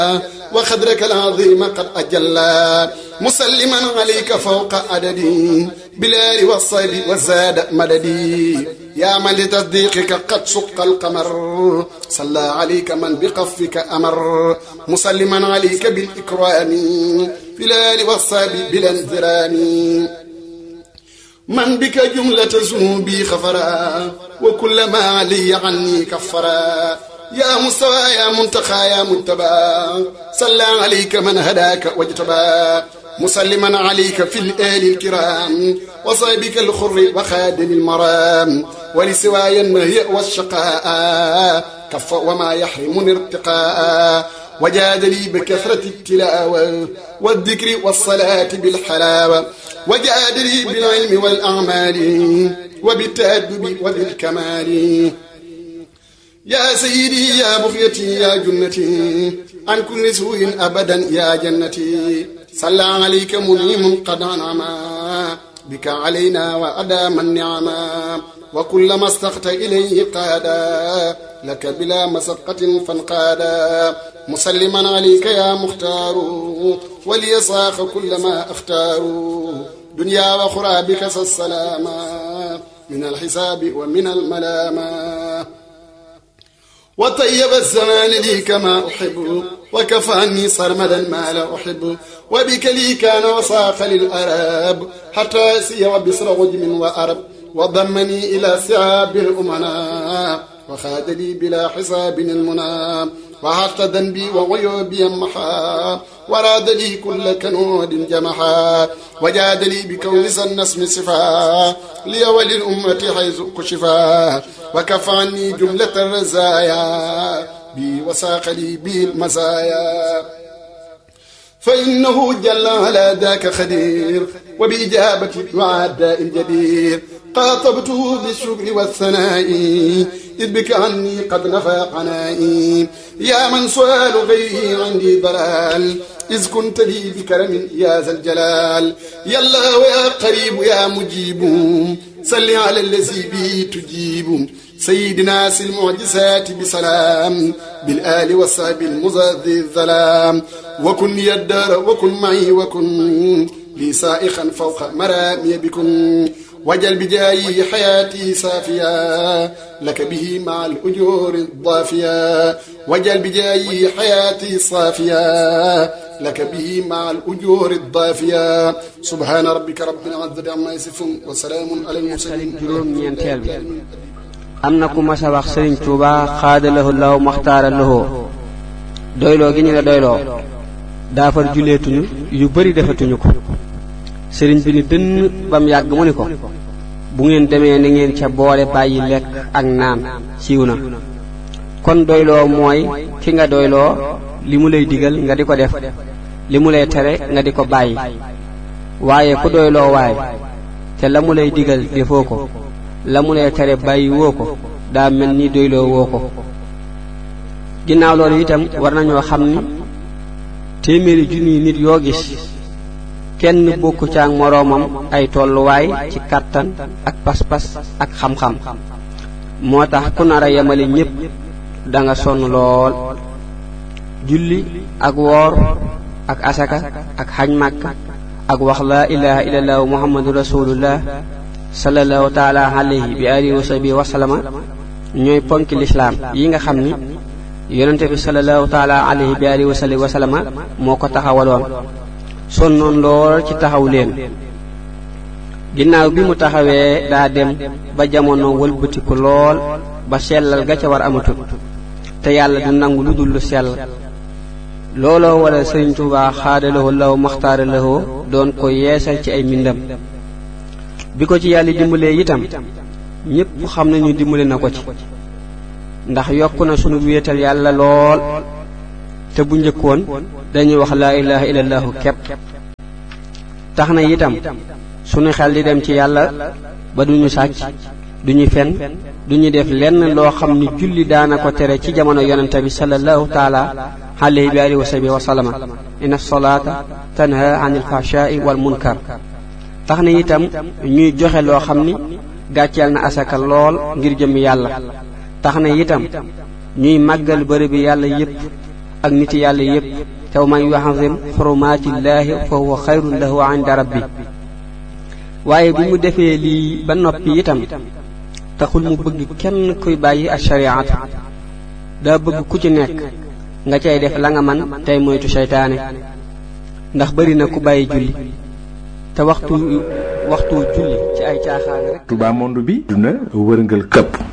وخدرك العظيم قد أجلى مسلما عليك فوق عددي بالآل والصيب والزاد مددي يا من لتصديقك قد شق القمر صلى عليك من بقفك أمر مسلما عليك بالإكرام في الآل والصيب بالانذرام من بك جملة ذنوبي خفرا وكل ما علي عني كفرا يا مستوى يا منتقى يا متبى صلى عليك من هداك واجتبى مسلما عليك في الآل الكرام وصيبك الخر وخادم المرام ولسواي النهي والشقاء كف وما يحرمني ارتقاء وجاد لي بكثرة التلاوة والذكر والصلاة بالحلاوة وجاد لي بالعلم والأعمال وبالتأدب وبالكمال يا سيدي يا بغيتي يا جنتي عن كل سوء أبدا يا جنتي صلى عليك منيم قد أنعما بك علينا وأدام النعما وكلما استخت إليه قادا لك بلا مسقة فانقادا مسلما عليك يا مختار وليصاخ كل ما اختار دنيا وأخرى بك السلاما من الحساب ومن الملامة وطيب الزمان لي كما أحب وكفاني صرمدا ما لا أحب وبك لي كان وصاق للأراب حتى يسي وبصر غجم وأرب وضمني إلى سعاب الأمنا وخاد لي بلا حساب المنى وحط ذنبي وعيوبي محا وراد لي كل كنود جمحا وجاد لي بكون النسم صفا لي وللأمة حيث كشفا وكفاني جملة الرزايا بي وساق لي بي المزايا فإنه جل على ذاك خدير وبإجابة دعاء داء جدير قاطبته بالشكر والثناء إذ بك عني قد نفى عنائي يا من سؤال غيري عندي ضلال إذ كنت لي بكرم يا ذا الجلال يا الله يا قريب يا مجيب صل على الذي به تجيب سيدنا سي المعجزات بسلام بالآل والصحب المزذي الظلام وكن لي الدار وكن معي وكن لي سائخا فوق مرامي بكن وجل بجاي حياتي صافيا لك به مع الأجور الضافية وجل بجاي حياتي صافيا لك به مع الأجور الضافية سبحان ربك رب العزة عما يصفون وسلام على المرسلين juróom ñeenteel bi am na ku mas a wax sëriñ Tuuba xaadalahu law maxtaara lahoo doyloo gi ñu la doyloo daafar juleetuñu yu bari defatuñu ko sëriñ bi ni dënn bam yàgg mu ni ko bu ngeen demee ni ngeen ca boole bàyyi lekk ak naan siiw na kon doyloo mooy ki nga doyloo li mu lay digal nga di ko def li mu lay tere nga di ko bàyyi waaye ku doyloo waay te la mu lay digal defoo ko la mu lay tere bàyyi woo ko daa mel ni doyloo woo ko ginnaaw loolu itam war nañoo xam ni téeméeri junniy nit yoo gis kenn bokku ca ak moroomam ay tolluwaay ci kàttan ak pas-pas ak xam-xam moo tax ku nar a yemale ñépp da nga sonn lool julli ak woor ak asaka ak xaj màkk ak wax laa ilaha illallahu muhammadu rasulullah sallallahu taala alayhi bi alihi wa sahbihi wa sallama ñooy ponki lislaam yi nga xam ni yonente bi sallallahu taala alayhi bi alihi wa sahbihi wa sallama moo ko taxawaloon sonnoon lool ci taxaw leen ginnaaw bi mu taxawee daa dem ba jamono wëlbatiku lool ba sellal ga ca war amatul te yàlla du nangu lu dul lu sell looloo waral sëriñ Tuubaa xaadalawoo law maxtaaralawoo doon ko yeesal ci ay mbindam bi ko ci yàlla dimbalee itam ñépp xam nañu dimbale na ko ci ndax yokk na sunu wéetal yàlla lool te bu njëkkoon dañuy wax laa ilaha illallahu kepp tax na itam sunu xel di dem ci yàlla ba duñu sàcc duñu fen duñu def lenn loo xam ni julli daana ko tere ci jamono yonente bi sallallahu taala alayhi bi alihi wa sahbihi wa sallama inna salaata tanha anil fahshaai wal munkar tax na itam ñuy joxe loo xam ni gàcceel na asaka lool ngir jëm yàlla tax na itam ñuy màggal bërëb bi yàlla yépp ak niti yàlla yépp te wa man yuazim xurumaatillaahi fa huwa xayrun lahu inda rabbi waaye bi mu defee lii ba noppi itam taxul mu bëgg kenn kuy bàyyi ak shariatu daa bëgg ku ci nekk nga cay def la nga man tey moytu seytaane ndax bari na ku bàyyi julli te waxtu waxtu julli ci ay caaxaan rek Touba monde bi duna wërngal këpp